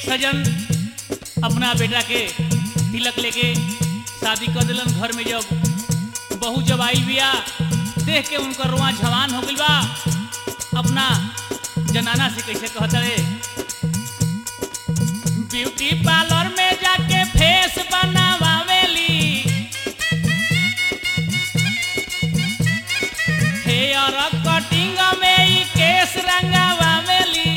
सजन अपना बेटा के तिलक लेके शादी कर दिलन घर में जब बहू जब आई बिया देख के उनकर रुआ जवान हो गइल बा अपना जनाना से कैसे कहता रे ब्यूटी पार्लर में जाके फेस बनावेली हेयर कटिंग में ई केस रंगावेली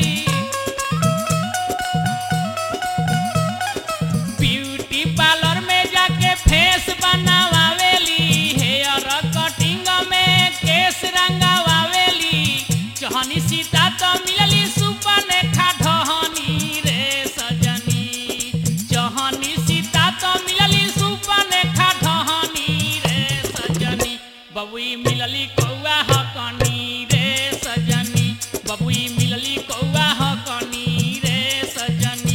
ब्यूटी पार्लर में जाके फेस बनावेली हेयर कटिंग में केस रंगावेली चहनी सीता तो मिलली सुपने ढहनी रे सजनी चहनी सीता तो मिलली सुपने ढहनी रे सजनी बबुई मिलली कौआ हकनी रे सजनी बबुई मिलली कौआ हकनी रे सजनी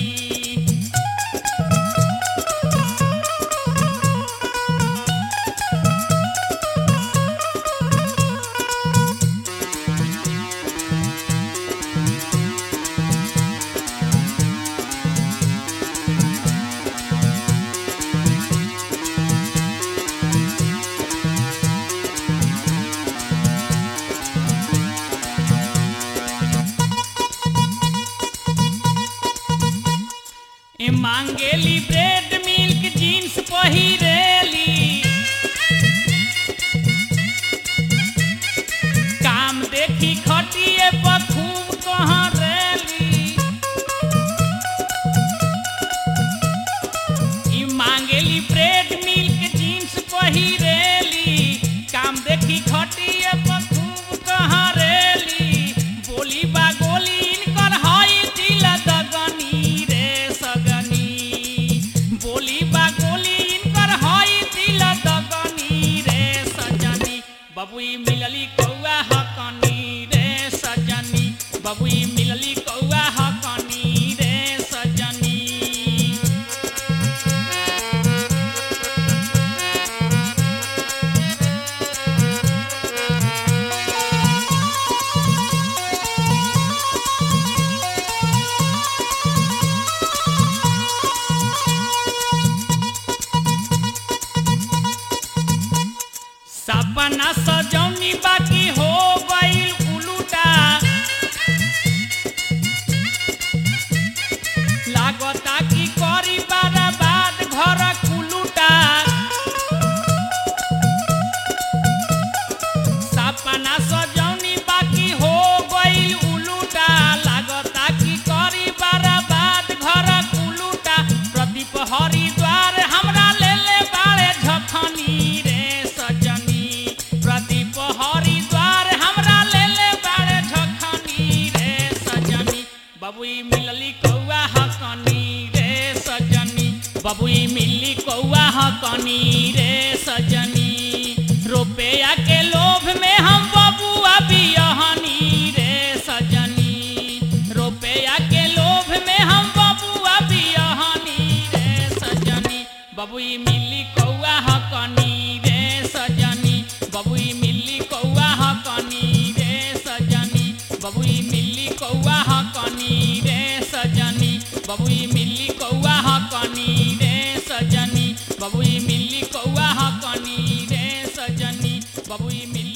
ए मांगेली ब्रेड मिल्क जीन्स पहिरेली काम देखी खटिए पर खूब कहाँ रेली ई मांगेली ब्रेड मिल्क जीन्स पहिरेली काम देखी खटिए पर खूब कहाँ रेली बोली बा गोली इनकर हई दिल दगनी रे सगनी बोली बा गोली इनकर हई दिल दगनी रे सजनी बबुई मिलली कौआ हकनी रे सजनी बबुई मिलली कौआ हकनी रे सजनी सपना सजौनी बाकी हो गईल उलूटा लागता कि करी बर्बाद घर कुलूटा सपना सजौनी बाकी हो गईल उलूटा लागता कि करी बर्बाद घर कुलूटा प्रदीप हरिद्वार हमरा ले ले बाड़े झखनी रे सजनी प्रदीप हरिद्वार हमरा ले ले बाड़े झखनी रे सजनी बबुई मिलली कौआ हकनी रे सजनी बबुई मिली कौआ हकनी रे सजनी रुपया के लोभ में हम बबुआ बियहनी रे सजनी रुपया के लोभ में हम बबुआ बियहनी रे सजनी बबुई मिली कौआ हकनी रे सजनी बबुई मिली कौआ हकनी रे सजनी बबुई मिली कौआ हकनी रे सजनी बबुई मिली कौआ हकनी रे सजनी बबुई मिली कौआ हकनी रे सजनी बबुई मिली